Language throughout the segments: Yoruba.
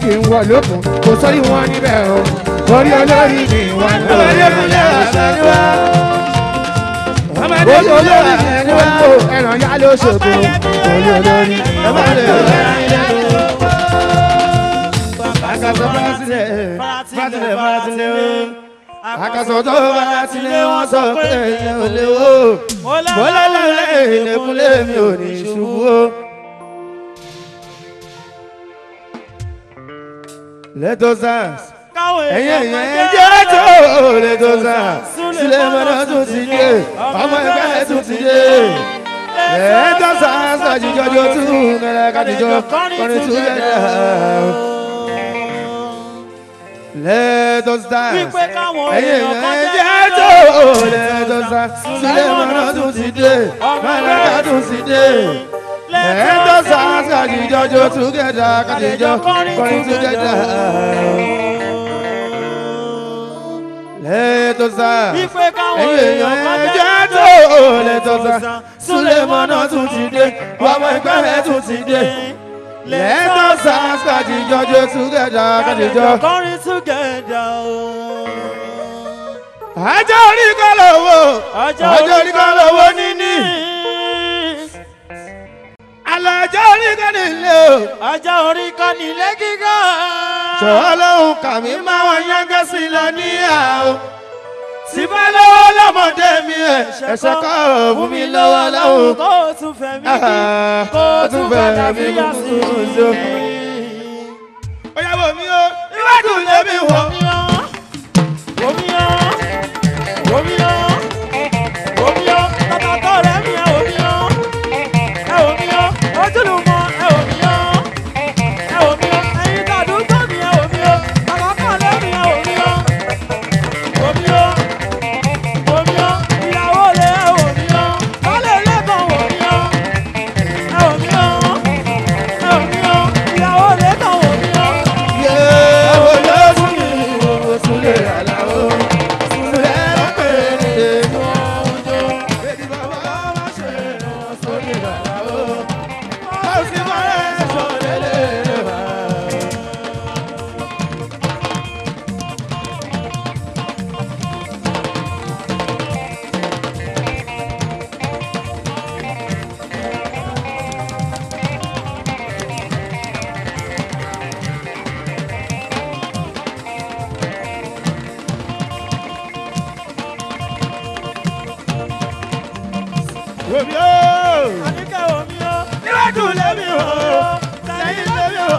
kí n wọ lókun kò sórí wọn níbẹ̀ o orí olórí ni wọn lò ọmọdé kúnlẹ̀ àbẹ̀ni wá. ọmọdé orí kúnlẹ̀ olórí ni àbẹ̀ni wọn wá. lò ẹran yá ló ṣògo orí olórí ọmọdé kúnlẹ̀ Akasọ faratilẹ̀, faratilẹ̀, faratilẹ̀ o. Akasọ tó faratilẹ̀ wọ́n sọ pé ẹ̀yẹ ò lè wò. Bọ́lálẹ̀ ìlẹ̀kùnlé mi ò ní ṣubú o. Lẹ́tọ̀ sars, ẹ̀yẹ ẹ̀yẹ jẹ́ tó lẹ́tọ̀ sars. Sílẹ̀ mọ́nà tún ti dé, ọmọ ẹgbẹ́ tún ti dé. Lẹ́tọ̀ sars àjíjọ́ jọ tún kẹlẹ́ kájíjọ́ kọrin tún kẹlẹ́. Let us dance. Wípé káwọn Ẹyẹ èèyàn kan ẹ̀yẹ jẹ́ tó. Let us dance. Sílẹ̀ mọ́nà tún ti dé. Mọ́nà tún ti dé. Let us dance. Kàdíjọ́ jó together. Kàdíjọ́ kọrin together. Let us dance. Wípé káwọn Ẹyẹ èèyàn kan ẹ̀yẹ jẹ́ tó. Let us dance. Sílẹ̀ mọ́nà tún ti dé. Ọmọ ẹgbẹ́ rẹ̀ tún ti dé. Let us dance. Kàdíjọ́ jó together. Kàdíjọ́. kọrin together o. Ajá orí kan lówó. Ajá orí kan lówó níní. Alájá orí kan nílé o. Ajá orí kan nílé gíga. Ṣọ̀wọ́ lóhùn kàmí máa wọ yángá sí lọ níyà o. Síbẹ̀ lọ́wọ́ lọ́mọdé mi ẹ̀. Ẹ̀ṣẹ̀ kọ́ ò fún mi lọ́wọ́ lọ́hùn. Kó o tún fẹ́ mi bí. Ah, Kó o ó tún tún fẹ́ fẹ́ dàbí mi yá kú sí so. i. Ó yá wò mí o, iwájú lèmi wọ̀. Yé wo ló fún mi wo Súlè Àlàó. Súlè lọ́pẹ̀rẹ̀ Bébí bàbá má ṣe ràn Súlè Àlàó. Ó sì máa ń sọ lélẹ̀ wá. Wòmí o! Níwájú lèmi o! Lẹ́yìn lèmi o!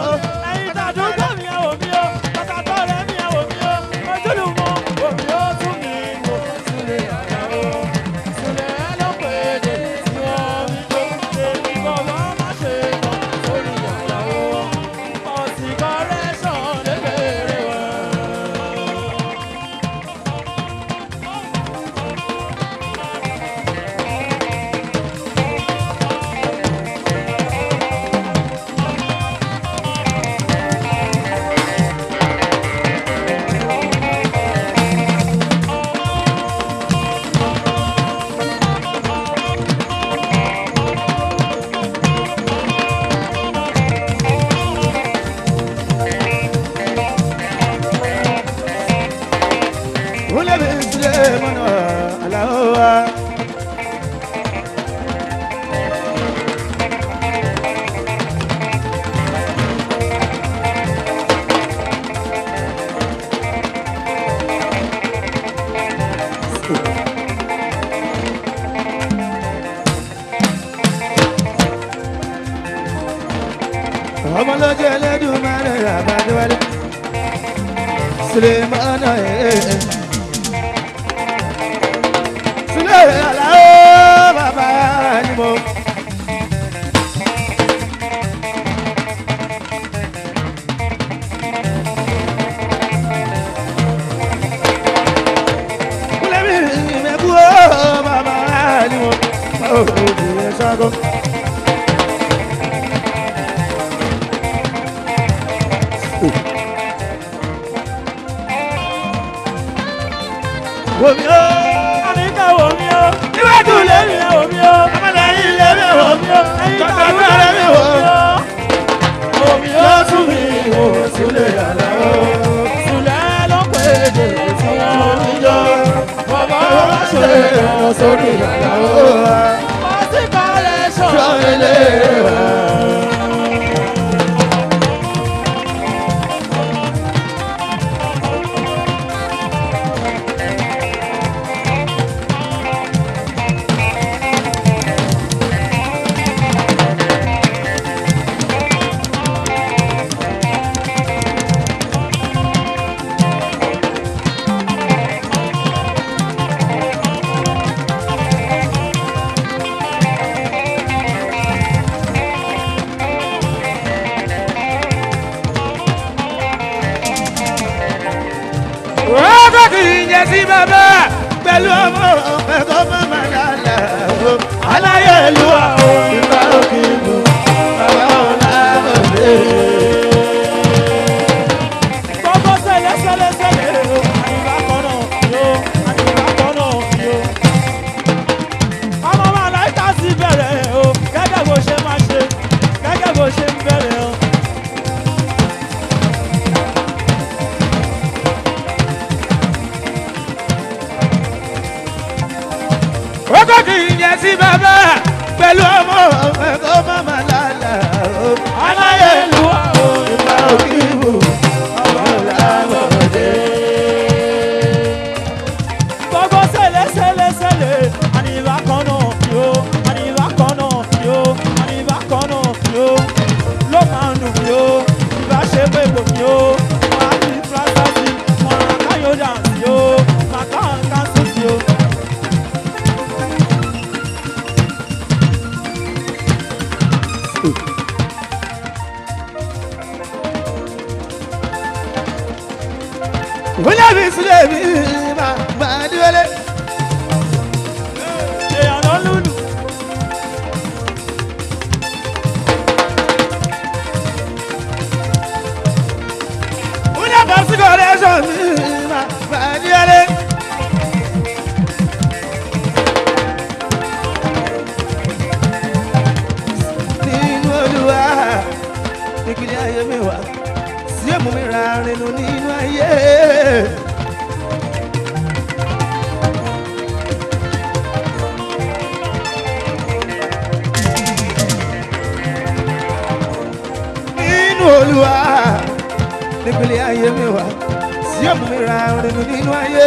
Wúlẹ̀ mi sílẹ̀ mọ́nà Àlàó wa. ọmọ lọ́jọ́ ẹlẹ́dùn máa ń rẹ̀ àbájọ́wálé. Sulemana eh. Sule Alao baba ni mo. Kule mi me bu o baba ni mo. O di e sago. Wo mi o. Níwájú lèmi o. Ọmọlẹ́yìn lèmi o. Tọ́jú lèmi o. Lọ́tún mi o. Sule sórí àlàó. Ọtí kọ́lẹ̀ sọ. Sọ́ọ̀lẹ̀ wá. Ọkọ̀ kì í jẹ sí bàbá. pẹ̀lú ọmọ ẹ̀kọ́ mọ́mọ́ lálẹ́ o. aláyélúwà o. ìgbà òkè ìlú bàbá ọ̀la òde. Gbogbo sẹlẹ̀ sẹlẹ̀ sẹlẹ̀ o. Àyìnbá kan náà yo. Àyìnbá kan náà yo. Ọmọ máa láìka sí bẹ̀rẹ̀ o. Gẹ́gẹ́ bó ṣe máa ṣe. Gẹ́gẹ́ bó ṣe ń bẹ̀rẹ̀ o. Ọkọ̀ kì í jẹ sí bàbá. pẹ̀lú ọmọ ẹ̀kọ́ mọ́mọ́ lálẹ́ o. aláyélúwà o. ìgbà òkè ìlú bàbá ọ̀la òde. Gbogbo sẹlẹ̀ sẹlẹ̀ sẹlẹ̀. Àyìnbá kan náà yo. Àyìnbá kan náà yo. Àyìnbá kan náà yo. Ló máa ń dùn mí o. Ìbá ṣe pé kò mí o. Wọ́n á fi fúlásá sí. Wọ́n á káyọ̀ dà sí o. Màkà ń ká sósì o. Bóyá mi sílẹ̀ mi máa máa dúró. Èèyàn ló lùlù. Bóyá bá sí kọ́lẹ́sọ̀ mi máa máa dúró. Nínú olúwa, ìpìlẹ̀ ayé mi wá, sí èmú mi ra rinú nínú ayé. nínú olúwa nípínlẹ̀ ayé mi wá sí ọ̀mù mi ra rinú nínú ayé.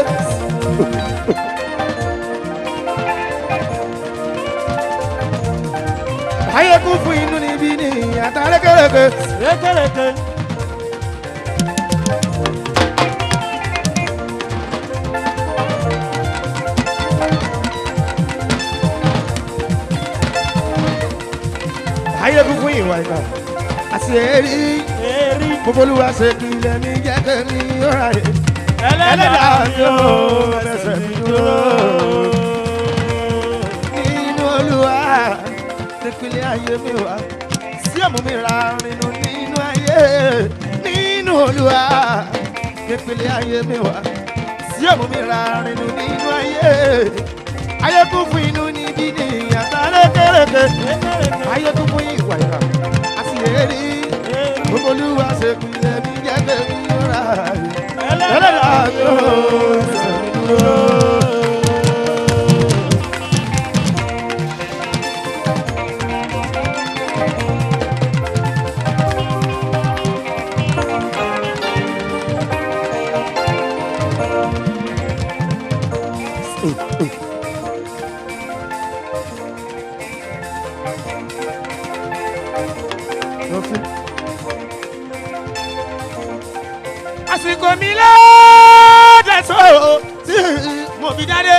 ayé kún fún inú níbí ní àtàrékèrèké. Rékèrèké. ayé kún fún ìwà ìgbà àti èrí Èrí. gbogbo olúwa ṣe kìlẹ̀ mi jẹ́ kẹ́mi ọ̀rá rẹ̀. Ẹlẹ́dàá mi ò fẹsẹ̀ mi dúró. nínú olúwa nípínlẹ̀ ayé mi wá sí ọ̀mù mi ra rinú nínú ayé nínú olúwa nípínlẹ̀ ayé mi wá sí ọ̀mù mi ra rinú nínú ayé ayé kún fún inú níbí ní àtàrékèrèké ayé kún fún ìwà ìrà àti èrí gbogbo olúwa ṣe kìlẹ̀ mi jẹ́ kẹ́mi ọ̀rá rẹ̀ ẹlẹ́dàá mi ò fẹsẹ̀ mi dúró. àsìkò mi lọ́dẹ̀ tó tí mo fi dáadé.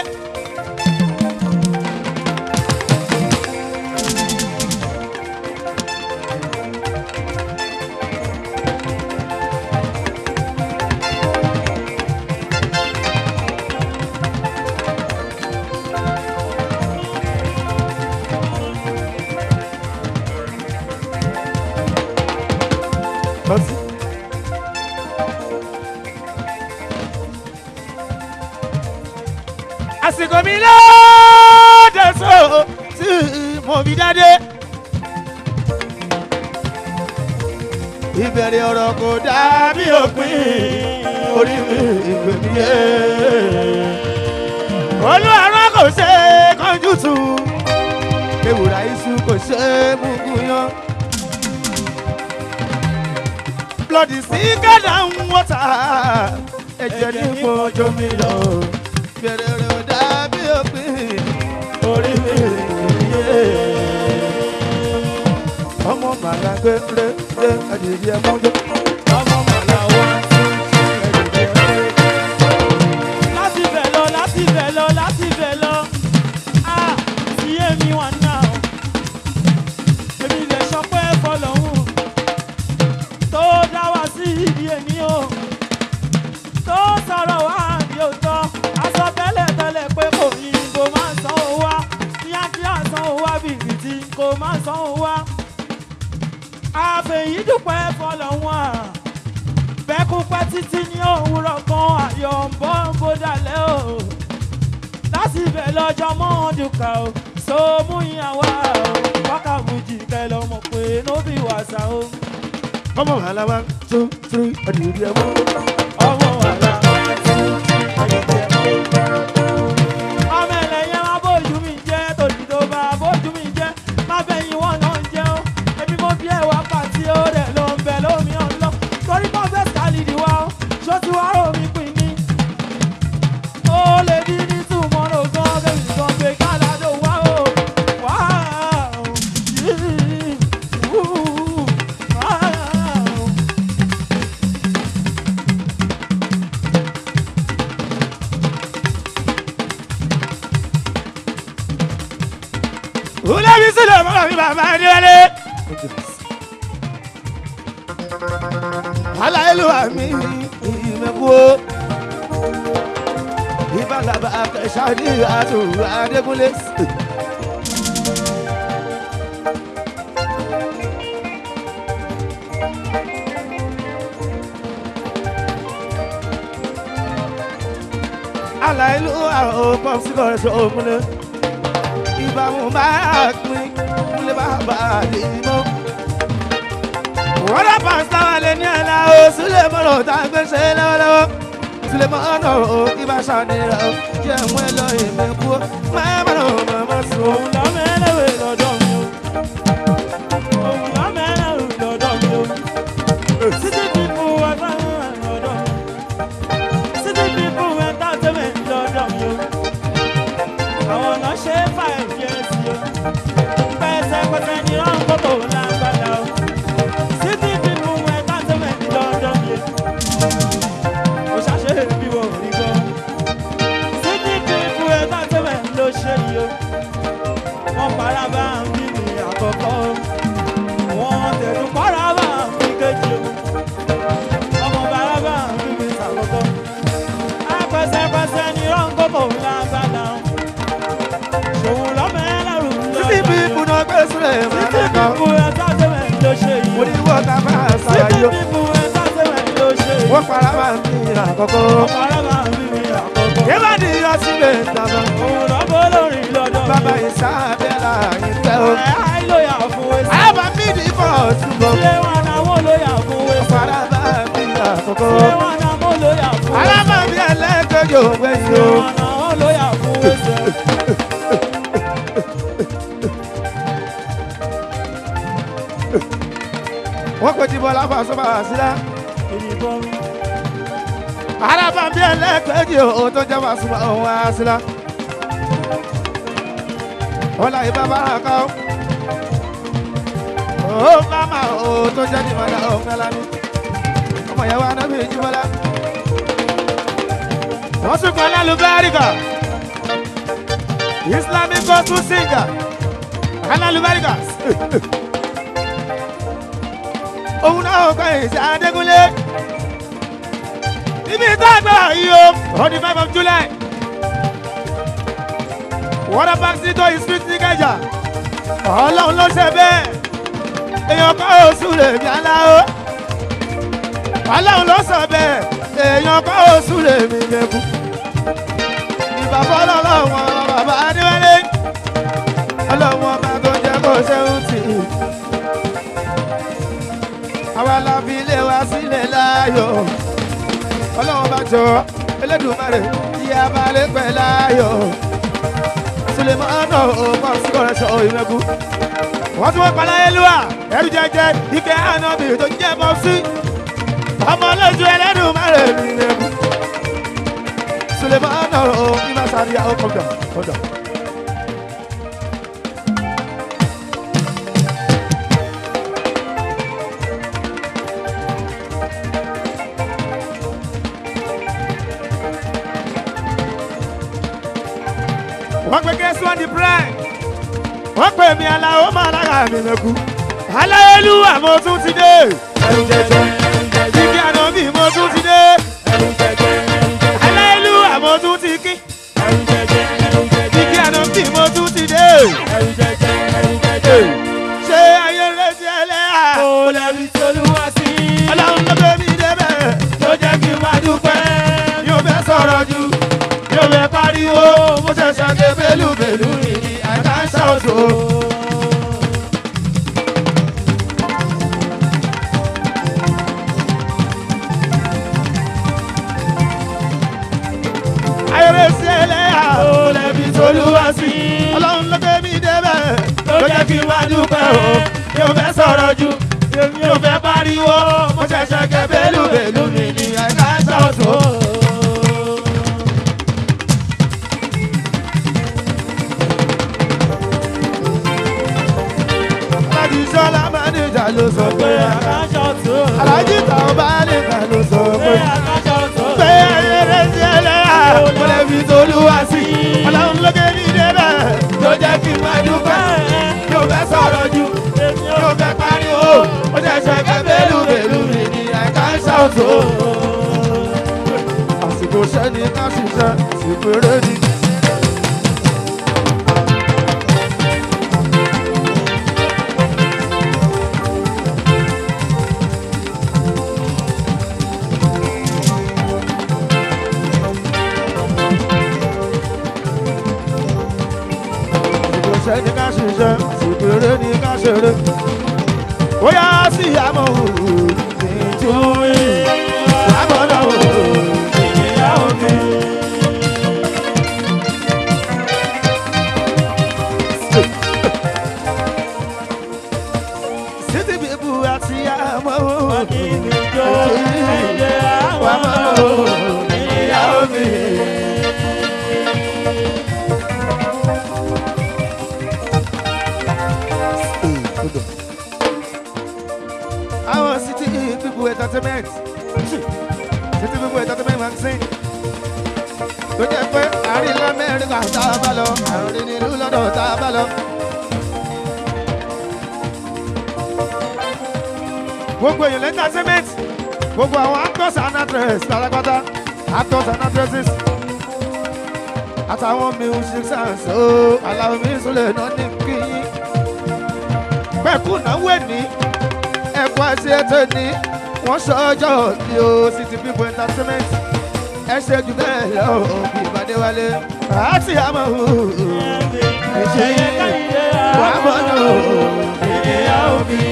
Bọ́sì. àsìkò mi lọ́dẹ̀ tó tí mo fi dáadé. ìbẹ̀rẹ̀ ọ̀rọ̀ kò dàbí òpin orí mi ìgbè mi yé. olú àrùn kò kò ṣe é kánjú tù ewùrà iṣu kò ṣe é múgú yan. blood is thicker than water ẹ̀jẹ̀ ní kojú mi lọ bẹ̀rẹ̀ rẹ̀ ò dàbí òpin orí mi yé. ọmọ màlá gbé ré ré ẹ̀dìyẹ mọ́jọ́. ọmọ màlá wá sí ẹ̀dìyẹ ré. láti bẹ̀ lọ láti bẹ̀ lọ láti bẹ̀ lọ ah sí èmi wà náà èmi lè sọ pé fọlọ́hún tó dá wa sí ibi èmi o tó sọ̀rọ̀ wá bí ó tọ́ aṣọ tẹ́lẹ̀ tẹ́lẹ̀ pé kò ní kò máa san owó wá kíákíá san owó wá bìrìtì kò máa san owó wá àfẹ̀yìndùpẹ́ fọlọ́hún à bẹ́kúpẹ́ títí ní òwúrọ̀ kan ayọ̀ ń bọ́ ń bó dalẹ̀ o láti ibẹ̀ lọ́jọ́ mọ́ọ̀dùkà o so mú ìyàwó o wákàbùjì kẹlẹ́ ọmọ pé nóbì wàsà o ọmọ màlá wá two three ẹ̀dìyẹ mọ́jọ́. ọmọ wàlà ọmọ ẹlẹ́yẹ má bójú mi jẹ́ tòjú tó bá bójú mi jẹ́ má bẹ̀yìn wọn náà jẹ́ o èmi mo bí ẹ̀wà pàtí ó rẹ̀ ló ń bẹ̀ lómi ọ̀lọ́ torí kọ́ fẹ́ sálìdì wa o ṣó ti wá rò mí pin ní. ó lè bí ní túmọ̀rọ̀ gan kẹ́mi gan pé káládò wá o wá o yìí wú wá o. Ulabi sílẹ̀ mọ́ra mi bàbá Adéwálé. Aláìlúwa mi ìmẹ̀kú o. Ìbálàbà akẹ́sàdí àtúrò Adékúnlé. Aláìlúwa ò pọ̀ sí kọ̀ọ̀ṣọ́ òmùlẹ̀ ìbámu máa pín kúlẹ̀ bàbá lè mọ́. wọ́n dá pàṣẹ wà lé ní ẹ̀la o sílẹ̀ mọ́nà tá a gbé ṣe lọ́wọ́lọ́wọ́. sílẹ̀ mọ́nà o ibà ṣàdéhà o jẹ́ mú ẹ lọ èmi kú o máa mọ́nà o mọ̀ sùn. òun lọ́mẹ́lẹ́wẹ̀ lọ́dọ̀ mi o òun lọ́mẹ́lẹ́wẹ̀ lọ́dọ̀ mi o city people entertainment lọ́dọ̀ mi city people entertainment lọ́dọ̀ mi o àwọn náà ṣe five years o pẹ́sẹ́pẹ́sẹ́ ní ránkótó lágbàdá o city people entertainment lọ́dọ̀ mi o ṣàṣe bí wọ́n rí gbọ́ city people entertainment ló ṣe yìí o wọ́n para bá ń bí mi àkọ́kọ́ wọ́n tẹ̀sùn para bá ń bí kejì o ọmọ para bá ń bí mi sàkọ́kọ́ apẹsẹpẹsẹ ní ránkótó lágbàdá o ṣòwò lọ́mọ ẹlẹ́rù títí bí ibùdó gbé sílẹ̀ máa títí lẹ́kọ̀ọ́. bíbu entertainment ló ṣe yìí mo ní wọ́n ká máa títí ṣàyàyò. bíbu entertainment ló ṣe yìí wọ́n para máa ń bí àkọ́kọ́. ọmọ para bá ń bí mi àkọ́kọ́ kébà ní ìyọsílẹ̀ ìtàbọ̀. òun lọ́bọ̀ lórí lọ́dọ̀ bàbá ìsáàbẹ̀là ìfẹ́ o. ẹ̀ àìlóyà fún wẹ́sì. àbá mi ní fọ́ ṣùgbọ́n. Ilé wa náà mo lóyà fún wẹ́sì. para máa ń bí àkọ́kọ́. Ilé wa náà mo lóyà fún wẹ́sì. alábàbí ẹlẹ́gbẹ̀jọ gbẹ̀yìn Ilé o. wa náà mo lóyà fún wẹ́sì. wọ́n pè jíbọ́ láfa sọ́ba sílá. Ìdìbò alábàbí ẹlẹ́gbẹ̀jọ tó jẹ́ wá súnmọ́ òun wá sílá. wọ́n láyé bàbá àká o. ó máma o tó jẹ́ nìmọ̀lá òun kálá ní. ọmọ yẹn wá náà bí jíbọ́lá. wọ́n tún kọ́ lálùbáríkà. islamic gospel singer. alálùbáríkà. òun náà kọ́ ìṣe adégúnlé. ibi ìtagbà yìí o on the five of july. water park sí tó street ní kẹjà. ọlọ́run ló ṣe bẹ́ẹ̀. èèyàn kọ́ oṣù lè mí aláwo. ọlọ́run ló sọ bẹ́ẹ̀. èèyàn kọ́ oṣù lè mí mẹ́kú. ìbàbọ̀ ọlọ́run bàbá adéwálé. ọlọ́run ọba tó jẹ́ kó ṣe ń tì í àwa la fi ilé wa sílẹ̀ láàyò ọlọ́run bá jọ Elédùmarè tí a bá lè pẹ́ láàyò sulemana o pọ́sí kọ́rẹ́sọ̀ ìrẹ́kù. wọ́n tún wọ́n pa láyélúwà ẹrú jẹjẹ ike ànábì tó jẹ́ pọ́sí. ọmọ lójú ẹlẹ́nu márùn ún ìrẹ́kù. sulemana o ìmọ̀ sáré àwọn kọ̀ọ̀dọ̀ kọ̀ọ̀dọ̀. wọ́n pe kẹ́sí wọ́n di prime wọ́n pè mí aláwo máa lára mi lẹ́kú aláyélúwà mo tún ti dé ẹrù jẹjẹ jíjí ànábì mo tún ti dé ẹrù jẹjẹ aláyélúwà mo tún ti kí ẹrù jẹjẹ jíjí ànábì mo tún ti dé ẹrù jẹjẹ ẹrù jẹjẹ ṣé ayé rẹ̀ ti ẹlẹ́yà Ó lẹ́bi tolúwa sí. ọlọ́run ló gbé mi débẹ̀ Tó jẹ́ kí n máa dúpẹ́. yóò fẹ́ sọ̀rọ̀ jù yóò fẹ́ pariwo mo ṣẹ̀ṣẹ̀ ké bélúbélú nìyí àìká ń ṣàwòṣò. ayọ̀rẹ́ sí ẹlẹ́yà Ó lẹ́bi tolúwa sí. ọlọ́run ló gbé mi débẹ̀ Tó jẹ́ kí n máa dúpẹ́ o. yóò fẹ́ sọ̀rọ̀ jù yóò fẹ́ pariwo mo ṣẹ̀ṣẹ̀ ké bélúbélú nìyí àìká ń ṣàwòṣò. alájí sọlá mánéjà ló sọ Pé pé àkáṣọ tó. alájí táwọn bá lè kà ló sọ Pé pé àkáṣọ tó. pé ayẹyẹ sí ẹlẹ́yà mo lè fi tolúwa sí ọlọ́run lókè ní débẹ̀ tó jẹ́ kí n máa dúpẹ́ yóò fẹ́ sọ̀rọ̀ jù yóò fẹ́ pariwo ó ṣẹ̀ṣẹ̀ fẹ́ bẹ́lú bẹ́lú mi ní àìká ń ṣàwòtò. àsìkò sẹ́ni ká ṣiṣẹ́ àsìkò eré ni. àsìkò sẹ́ni ká ṣiṣẹ́ àsìkò eré ni ká ṣeré. bóyá sí àmọ́ òòrùn nítorí àmọ́ náà òòrùn ìyàwó mi. City people àti àmọ́ òòrùn Ìjọ ẹ̀jẹ̀ wà àwọn mọ́ òòrùn ìyàwó mi. àwọn city people entertainment city people entertainment magazine tó jẹ́ pé àárín lamẹ́ríkà tá a bá lọ àárín nílùú lọ́dọ̀ tá a bá lọ. gbogbo èèyàn entertainment gbogbo àwọn actors and actresses pátápátá actors and actresses àtàwọn musicians ó aláwọ̀ mi sùlẹ̀ náà ní kí pẹ̀kú náwó ẹ̀ ní ẹ̀kọ́ ẹ̀sìn ètò ní wọ́n sọ́jọ́ ní o city people entertainment ẹ ṣe jù bẹ́ẹ̀ lọ bí ìbàdí wálé àti àmọ́ ẹ̀ṣẹ̀ yìí wà mọ́ náà ìyàwó mi.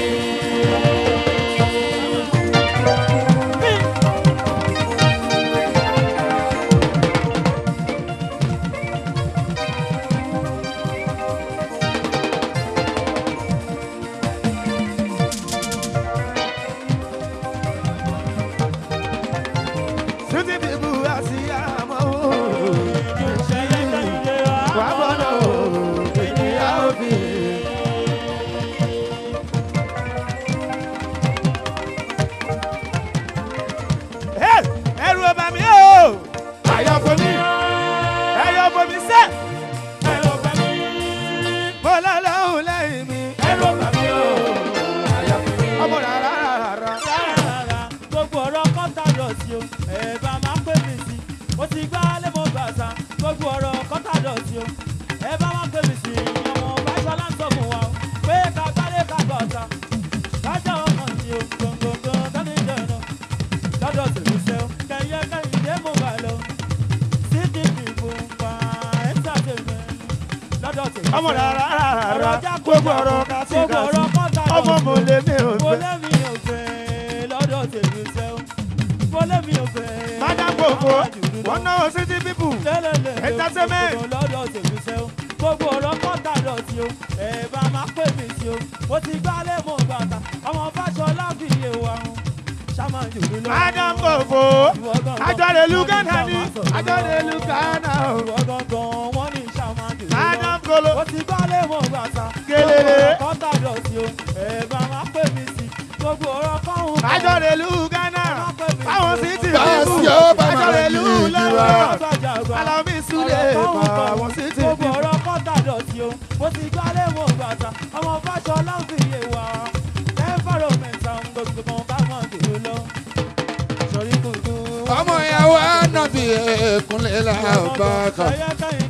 city people àti àmọ́ wà mọ́ náà ìyàwó mi. ẹrù ọba mi o àyàfọ mi ẹyọfọ mi sẹ mo lọ́lọ́hùn lẹ́yìn mi ọmọ rárá rárá. gbogbo ọ̀rọ̀ kọ́ńtà dọ̀tí o ẹ̀ bá máa pè mí sí mo ti gbá lẹ́mọ̀ gbàsá gbogbo ọ̀rọ̀ kọ́ńtà dọ̀tí o ẹ̀ bá máa pè mí sí ọmọ báṣọlá ń sọ fún wa o pé ká gbálẹ̀ ká gbọ̀ta kájà ọmọ sí o gbọ̀ngbọ̀ngbọ̀ tani jẹ̀nà lọ́dọ̀ tèmi ṣe o kẹyẹ kẹyìndé mo bá lọ sí ti dìbò pa entertainment lọ́dọ̀ tèmi ọmọ rárá rárá ọ̀rọ̀ jákòó gbogbo ọ̀rọ̀ kásì gbogbo kásì ọ̀rọ̀ kọ́ńtà ọmọ mo lè mi ò mo fẹ́. lẹ́mi ò fẹ́ lọ́dọ̀ tèmi ṣe o mo lẹ́mi ò fẹ́. madam gbogbo wọn náwó city people lẹ́lẹ̀lẹ̀ entertainment. lọ́dọ̀ tèmi ṣe o gbogbo o ẹ bá máa pè mí sí o mo ti gbálẹ̀ mọ́ bàtà ọmọ fàṣọlá fi yé wa run ṣáma jòlú lọ. Adam Kofo. Ajọ́rẹ̀lú Ghana ni. Ajọ́rẹ̀lú Ghana o. ìwọ gangan wọ́n ní ṣáma jòlú lọ. Adam Kolo. ó ti gbálẹ̀ mọ́ bàtà Kelele. kọ́tà dọ̀tí o ẹ bá máa pè mí sí gbogbo ọ̀rọ̀ kọ́hún. Ajọ́rẹ̀lú Ghana. Báwọn sì ti Báàsì bíbù. ó bá máa Ajọ́rẹ̀lú yí ìjìrà. London. Alábí Súlẹ̀. Báwọn sì ti gbogbo bíbù. ọ̀rọ̀ kọ́tà dọ̀tí o mo ti gbálẹ̀ mọ́ bàtà ọmọ fàṣọlá fi yé wa environment àwọn gbogbo kan bá mọ̀ jòlú lọ. sọ̀rí kùtù. ọmọ ìyàwó ànábì ẹ̀kúnlẹ̀ làbàkà. ẹyẹ kẹ́yìn